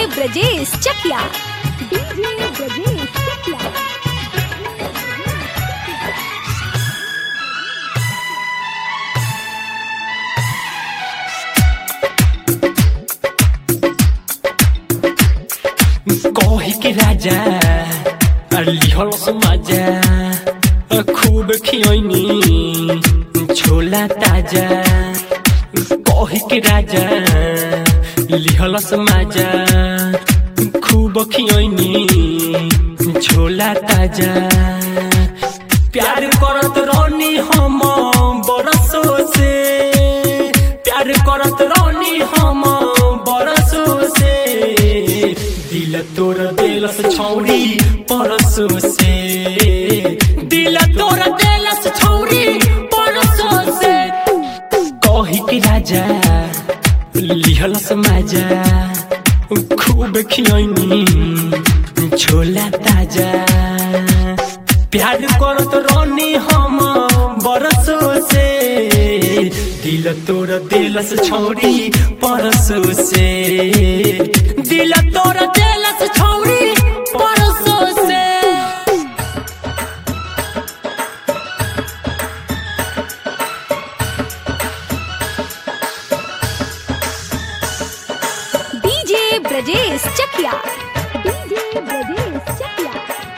Brajesh Chakiya DJ Brajesh Chakiya कही के राजा लिहल समाजा खूब खियनी छोला ताजा कही के राजा लिहल समाजा खूब खियनी छोला ताजा प्यार करत रहनी हम बरसों से प्यार करत रहनी हम बरसों से दिल तोर दिलस छौरी परसों से दिल तोर दिलस छौरी परसों से कही के राजा लिहलस माजा खूब खियनी छोला ताजा प्यार करत रहनी हम बरसों से दिल तोर दिलस छौरी परसों से दिल तोर दिलस छौरी परसों से डीजे ब्रजेश चकिया डीजे ब्रजेश चकिया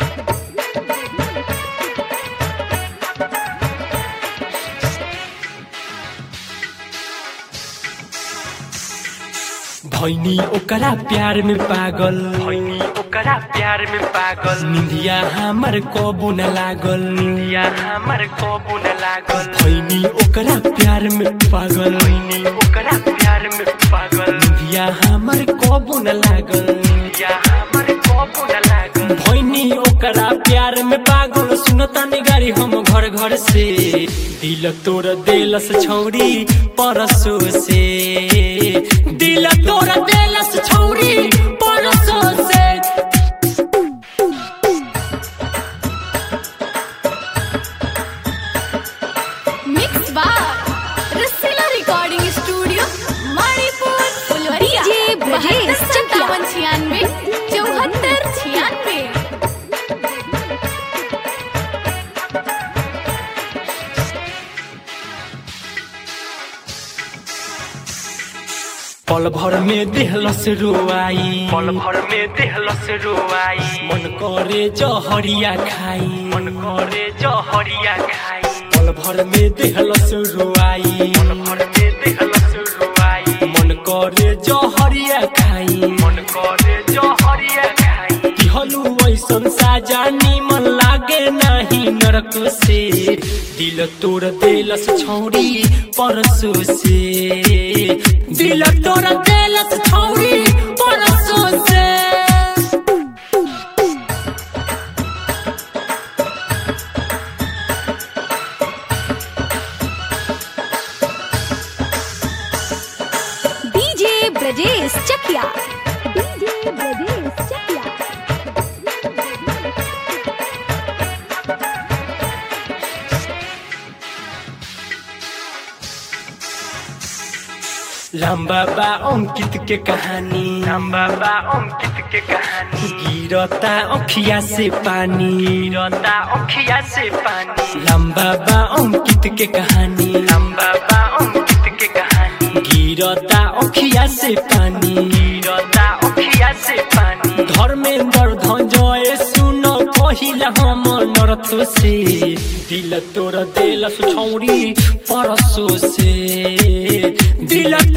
भैनी ओकरा प्यार में पागल भैनी ओकरा प्यार में पागल निंदिया हमर कबू न लागल निंदिया हमर कबू न लागल भैनी ओकरा प्यार में पागल भैनी ओकरा प्यार में पागल निंदिया हमर कबू न लागल निंदिया हमर कबू न लागल भैनी ओकरा प्यार में पागल सुनता निगारी हम घर घर से दिल तोर दिलस छौरी परसों से दिल तोर दिलस छौरी परसों से mix by Rasila recording studio Manipur Phulwaria DJ Brajesh चकिया छियानवे चौहत्तर छियानवे पल भर में देहलस रोआई पल भर में देहलस रोआई मन करे जहरिया खाई मन करे जहरिया खाई पल भर में देहलस रोआई पल भर में देहलस रोआई मन करे जहरिया खाई मन करे जहरिया खाई दिहलु ऐसन साजा निमन लागे नाही नरक से दिल तोर दिलस छौरी परसों से दिल तोर दिलस छौरी परसों से डीजे ब्रजेश चकिया डीजे ब्रजेश चकिया लंबा बा अंकित के कहानी लंबा बा अंकित के कहानी गिरता अखिया से पानी गिरता अखिया से पानी लंबा बा अंकित के कहानी लंबा बा अंकित के कहानी गिरता अखिया से पानी गिरता अखिया से पानी धर्मेंद्र धंजय सुन पहिला हम नरत से दिल तोर दिल छौरी परसों से दिल